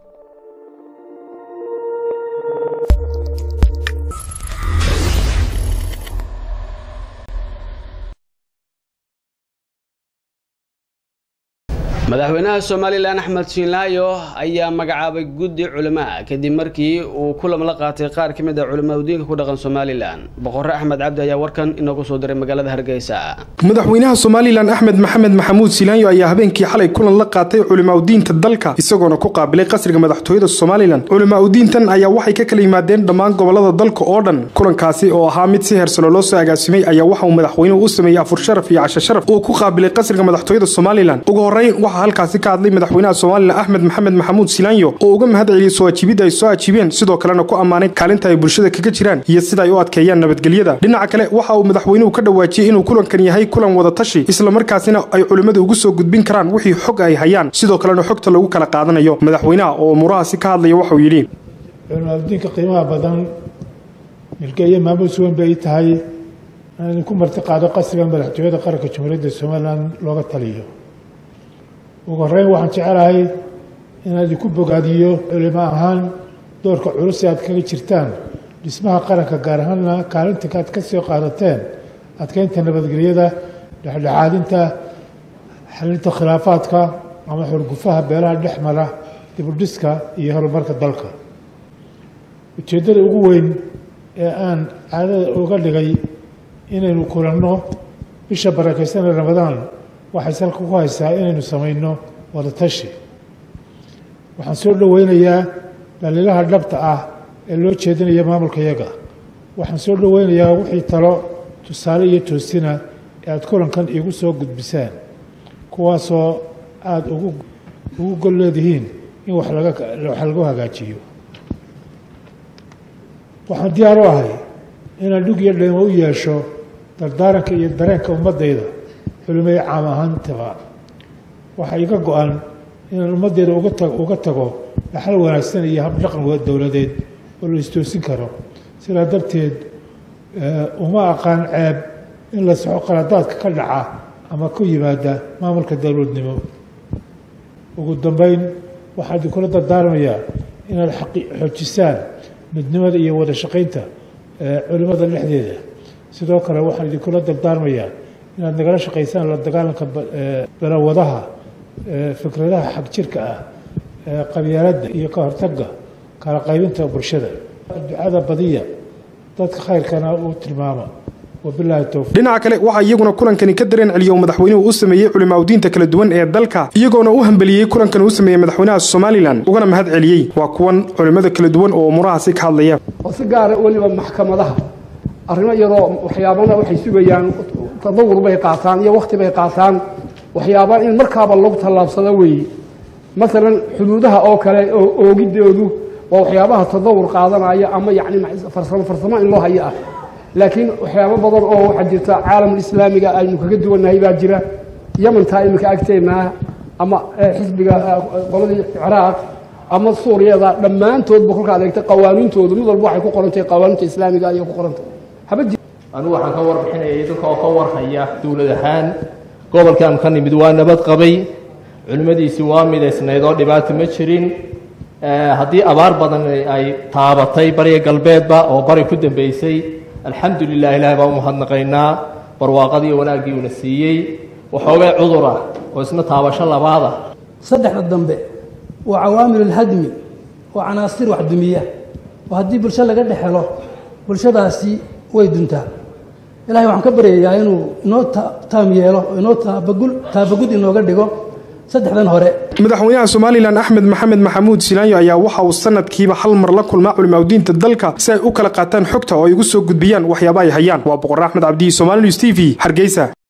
madaxweynaha somalilan axmed shiinlaayo ayaa magacaabay guddi culamaa kadib markii uu kulan la qaatay qaar ka mid a culimaadudiinka ku dhaqan somalilan boqore axmed cabdi ayaa warkan inoogu soo diray magaalada hargeysa madaxweynaha somalilan axmed maxamed maxamuud silaanyo ayaa habeenkii xalay kulan la qaatay culimaadudiinta dalka isagoona ku qaabilay qasriga madaxtooyada somalilan culimaadudiintan ayaa waxay ka kala yimaadeen dhammaan gobolada dalka oo dhan kulankaasi oo ahaa mid si heersalo loo soo agaasimay ayaa waxa uu madaxweynuhu u sameeyey afur sharaf iyo casho sharaf uu ku qaabilay qasriga madaxtooyada somalilan ugu horeyn waxaa halkaasi ka hadlay madaxweynaha somalilan axmed maxamed maxamuud silaanyo oo uga mahad celiyey soo ajiibidda ay soo ajiibeen sidoo kalena ku ammaanay kaalinta ay bulshada kaga jiraan iyo sida ay u adkeeyaan nabadgelyada dhinaca kale waxa uu madaxweynuhu ka dhawaajiyey inuu kulankan yahay kulan wada tashi islamarkaasina ay culimmadu ugu soo gudbin karaan wixii xog ay hayaan sidoo kalena xogta lagu kala qaadanayo madaxweynaha oo umuurahaasi ka hadlaya waxauu yidhi culimaadudiinka qiimaha badan milgeeye maamuus weyn bay tahay inaan idinku marti qaado qasriga madaxtooyada qaranka jamhuuriyadda somalilan looga taliyo ugu horeyn waxaan jecelahay inaan idinku bogaadiyo culimo ahaan doorka culus ee aad kaga jirtaan dhismaha qaranka gaar ahaanna kaalinta aad ka soo qaadateen adkeynta nabadgelyada dhexdhexaadinta xalinta khilaafaadka ama xurgufaha beelaha dhex mara dibudhiska iyo horumarka dalka ujeeddada ugu weyn ee aan caadada uga dhigay inaynu kulanno bisha barakaysanee ramadaan waxay salka ku haysaa inaynu samayno wada tashi waxaan soo dhoweynayaa dhaliilaha dhabta ah ee loo jeedinaya maamulka yaga waxaan soo dhoweynayaa wixii talo tusaale iyo toosina ee aada kulankan iigu soo gudbisaan kuwaasoo aada ugu ugu gol leedihiin in wax laga wax lagu hagaajiyo waxaan diyaar u ahay inaan dhug iyo dheemo u yeesho dardaaranka iyo dareenka ummaddayda culimay caam ahaantaba waxaa iga go-an inaan ummaddeeda uga tago dhaxal wanaagsan iyo habdhaqan dowladeed oo la istoosin karo sidaa darteed uma aqaan ceeb in la soxo qaladaadka ka dhaca ama ku yimaada maamulka dowladnimo ugu dambeyn waxaa idinkula dardaarmayaa inaad xoojisaan midnimada iyo wada shaqaynta culimada dhexdeeda sidoo kale waxaan idinkula dardaarmayaa inaad nagala shaqaysaan la dagaalanka balawadaha fikradaha xag jirka ah qabyaaladda iyo ka hortagga kala qaybinta bulshada ducada badiya dadka khayrkana uu tilmaama dhinaca kale waxaa iyaguna kulankani ka dareen celiya uu madaxweynuhu u sameeyey culimaadudiinta kala duwan ee dalka iyagoona u hambeliyey kulankan uu sameeyey madaxweynaha somalilan ugana mahad celiyey waa kuwan culimmada kala duwan oo umurahaasi ka hadlaya oo si gaara weliba maxkamadaha arrimo iyadoo waxyaabana waxay sugayaan tadawur bay qaataan iyo wakhti bay qaataan waxyaaba in markaaba lagu tallaabsado weeye maalan xuduudaha oo kale oo oogidoodu waa waxyaabaha tadawur qaadanaya ama yacni farsamo farsamo in loo hayo ah laakiin waxyaabo badan oo waxaa jirta caalamul islaamiga aynu kaga duwannahay baa jira yamantaa iminka agteennaa ama xisbiga qoladii ciraaq ama suuriyada dhammaantoodba kolka adeegta qawaaniintoodu mid walba waxay ku qorantahay qawaaniinta islaamiga ayay ku qorantahay anigu waxaan ka warbixinayay dadka oo ka warhaya dowlad ahaan gobolkan ka nimid waa nabad qabay culimmadiisii waa midaysnayd oo dhibaata ma jirin haddii abaar badan ay taabatay bariga galbeedba oo bari ku dambeysay alxamdu lilah ilahay baan u mahadnaqaynaa barwaaqadii wanaaggii uuna siiyey waxoogay cudur ah oo isna taabasho labaada saddexda dambe waa cawaamilulhadmi waa canaasir wax dumiya oo haddii bulsho laga dhex helo bulshadaasi way duntaa ilahay waxaan ka baryayaa inuu inoo taam yeelo oo inoo taabagud inooga dhigo saddexdan hore madaxweynaha somalilan axmed maxamed maxamuud silaanyo ayaa waxa uu sanadkiiba hal mar la kulmaa culimaadudiinta dalka si ay u kala qaataan xogta oo ay ugu soo gudbiyaan waxyaaba ay hayaan waa boqor axmed cabdiyi somali news t v hargeysa